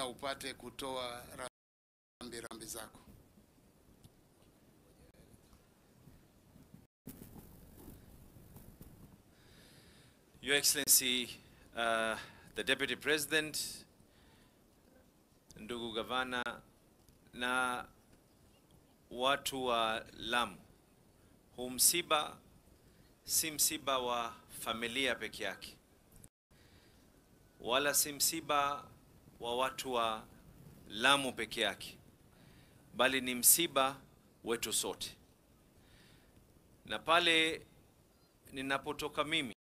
na upate kutoa rambi rambi zako. Your Excellency, uh, the Deputy President, ndugu gavana na watu wa Lamu, huu msiba si msiba wa familia peke yake, wala si msiba wa watu wa Lamu peke yake, bali ni msiba wetu sote. Na pale ninapotoka mimi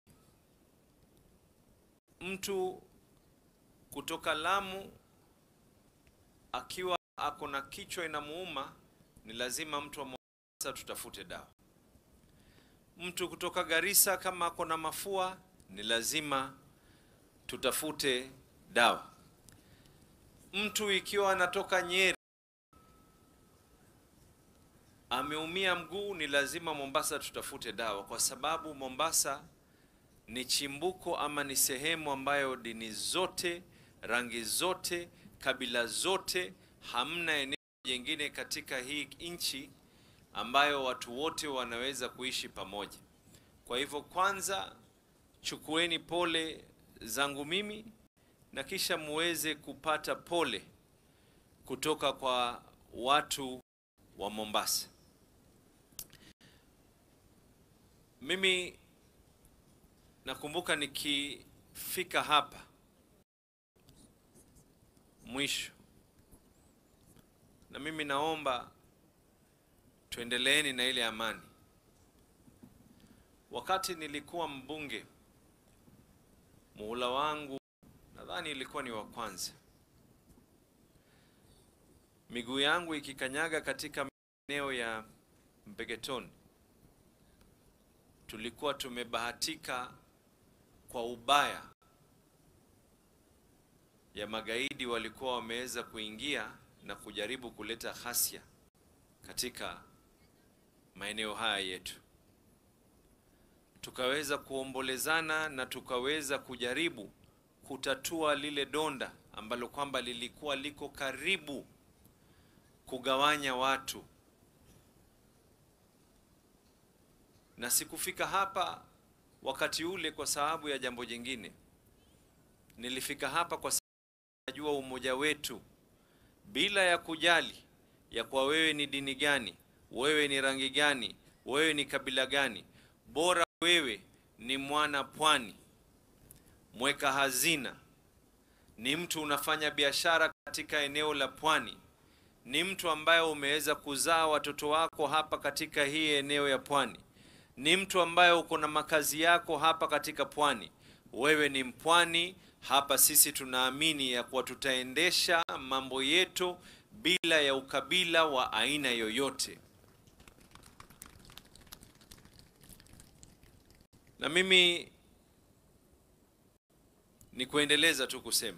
mtu kutoka Lamu akiwa ako na kichwa inamuuma, ni lazima mtu wa Mombasa tutafute dawa. Mtu kutoka Garissa kama ako na mafua, ni lazima tutafute dawa. Mtu ikiwa anatoka Nyeri ameumia mguu, ni lazima Mombasa tutafute dawa, kwa sababu Mombasa ni chimbuko ama ni sehemu ambayo dini zote, rangi zote, kabila zote, hamna eneo jingine katika hii nchi ambayo watu wote wanaweza kuishi pamoja. Kwa hivyo, kwanza chukueni pole zangu mimi na kisha muweze kupata pole kutoka kwa watu wa Mombasa. Mimi nakumbuka nikifika hapa mwisho, na mimi naomba tuendeleeni na ile amani. Wakati nilikuwa mbunge, muhula wangu nadhani ilikuwa ni wa kwanza, miguu yangu ikikanyaga katika maeneo ya Mpeketoni, tulikuwa tumebahatika kwa ubaya ya magaidi walikuwa wameweza kuingia na kujaribu kuleta ghasia katika maeneo haya yetu. Tukaweza kuombolezana na tukaweza kujaribu kutatua lile donda ambalo kwamba lilikuwa liko karibu kugawanya watu, na sikufika hapa wakati ule kwa sababu ya jambo jingine. Nilifika hapa kwa sababu najua umoja wetu, bila ya kujali ya kwa wewe ni dini gani, wewe ni rangi gani, wewe ni kabila gani, bora wewe ni mwana pwani, mweka hazina, ni mtu unafanya biashara katika eneo la pwani, ni mtu ambaye umeweza kuzaa watoto wako hapa katika hii eneo ya pwani ni mtu ambaye uko na makazi yako hapa katika pwani, wewe ni mpwani hapa. Sisi tunaamini ya kuwa tutaendesha mambo yetu bila ya ukabila wa aina yoyote. Na mimi ni kuendeleza tu kusema,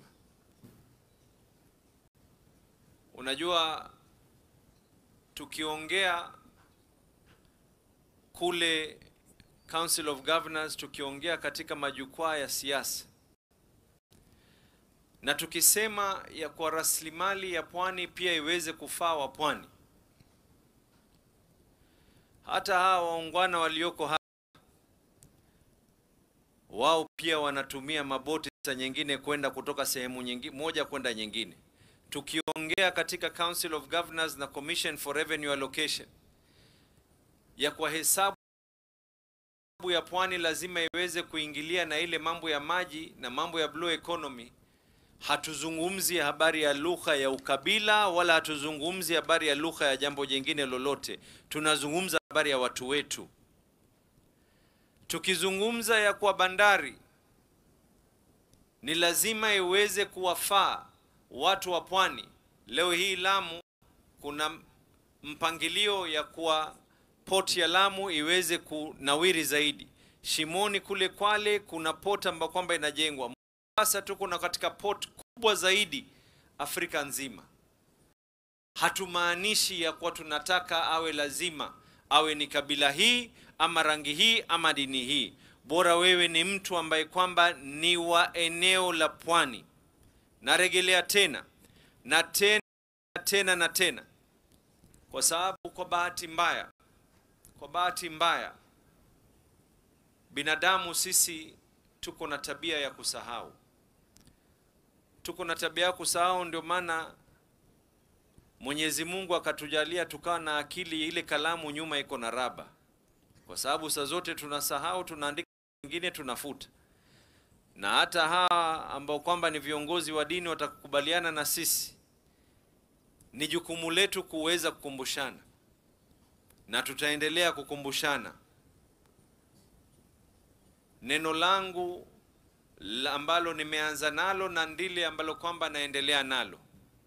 unajua tukiongea kule Council of Governors, tukiongea katika majukwaa ya siasa na tukisema ya kwa rasilimali ya pwani pia iweze kufaa wa pwani, hata hawa waungwana walioko hapa wao pia wanatumia maboti sa nyingine kwenda kutoka sehemu nyingine moja kwenda nyingine. Tukiongea katika Council of Governors na Commission for Revenue Allocation ya kwa hesabu ya pwani lazima iweze kuingilia na ile mambo ya maji na mambo ya blue economy. Hatuzungumzi habari ya lugha ya ukabila wala hatuzungumzi habari ya lugha ya jambo jingine lolote, tunazungumza habari ya watu wetu. Tukizungumza ya kwa bandari ni lazima iweze kuwafaa watu wa pwani. Leo hii Lamu kuna mpangilio ya kuwa port ya Lamu iweze kunawiri zaidi. Shimoni kule Kwale kuna port ambayo kwamba inajengwa. Mombasa tuko na katika port kubwa zaidi Afrika nzima. Hatumaanishi ya kuwa tunataka awe lazima awe ni kabila hii ama rangi hii ama dini hii, bora wewe ni mtu ambaye kwamba ni wa eneo la pwani. Narejelea tena, na tena tena na tena, kwa sababu kwa bahati mbaya, kwa bahati mbaya binadamu sisi tuko na tabia ya kusahau, tuko na tabia ya kusahau. Ndio maana Mwenyezi Mungu akatujalia tukawa na akili, ile kalamu nyuma iko na raba, kwa sababu saa zote tunasahau, tunaandika ingine tunafuta. Na hata hawa ambao kwamba ni viongozi wa dini watakubaliana na sisi, ni jukumu letu kuweza kukumbushana, na tutaendelea kukumbushana. Neno langu la ambalo nimeanza nalo na ndile ambalo kwamba naendelea nalo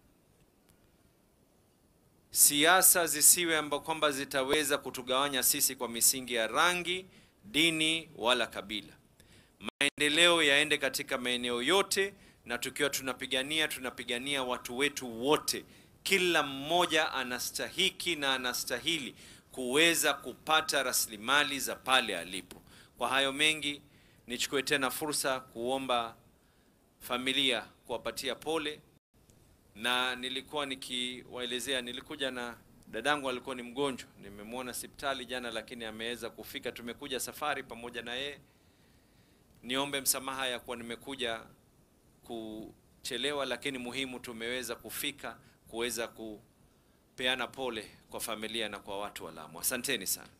siasa zisiwe ambao kwamba zitaweza kutugawanya sisi kwa misingi ya rangi, dini wala kabila. Maendeleo yaende katika maeneo yote, na tukiwa tunapigania tunapigania watu wetu wote. Kila mmoja anastahiki na anastahili kuweza kupata rasilimali za pale alipo. Kwa hayo mengi, nichukue tena fursa kuomba familia kuwapatia pole na nilikuwa nikiwaelezea, nilikuja na dadangu alikuwa ni mgonjwa, nimemwona hospitali jana, lakini ameweza kufika. Tumekuja safari pamoja na yeye. Niombe msamaha ya kuwa nimekuja kuchelewa, lakini muhimu tumeweza kufika kuweza kupeana pole kwa familia na kwa watu wa Lamu. Asanteni sana.